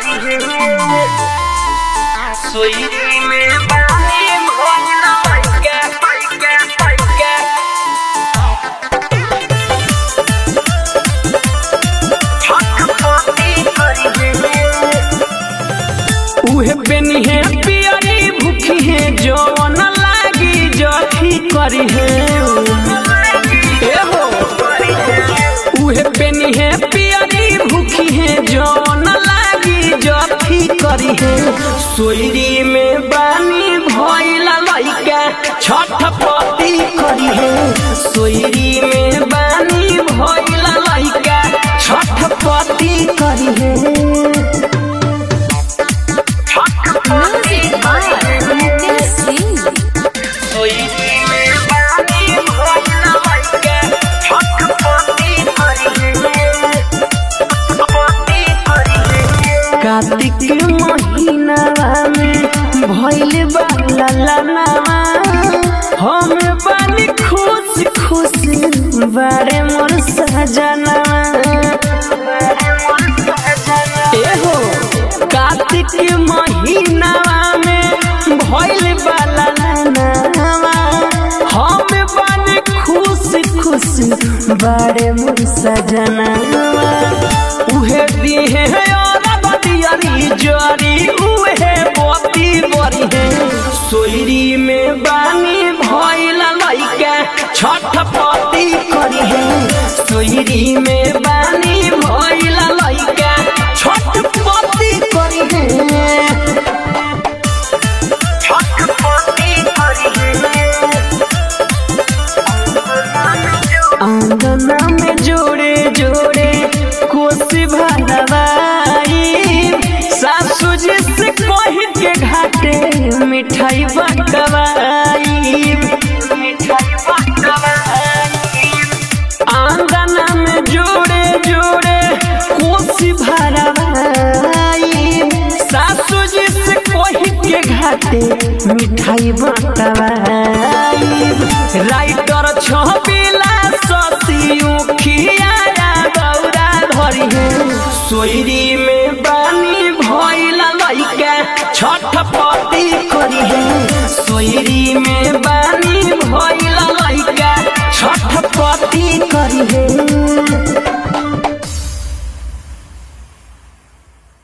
सोई में पानी भोला पैके पैके पैके छटपटी करी उहे बेनी है पियरी भूखी है जवन लागी जखी करी है ए हो उहे बेनी है पियरी भूखी है जवन लागी जखी करी है सोयरी में बानी भइला लइका छटपटी करी है सोयरी में बानी भइला लइका छटपटी करी है Music by Nitin Singh. सोई में पानी भोला पैके छटपटी करी छटपटी करी कार्तिक महीनावा में भइल बा ललनावा हम बानी खुश खुश बारे मोर सजनावा ए हो कार्तिक महीनावा में भइल बा ललनावा हम बानी खुश खुश बारे मोर सजनावा उहे दिहे और बतियरी जरी उहे बती बरी है सोयरी में बानी भइल लइका छटपटी करी है सोयरी में बानी भइल लइका छटपटी करी है छटपटी आंगना में जोड़े जोड़े कोसी भरवाई सासू जी से कह के घाटे मिठाई बटवाई मिठाई बटवाई आंगना में जोड़े जोड़े कोसी भरवाई सासू जी से कह के घाटे मिठाई बटवाई राइटर छबिला ससियो खियाया गौरा धरी है सोयरी में बानी भइला लइका छटपटी करी है सोयरी में बानी भइला लइका छटपटी करी है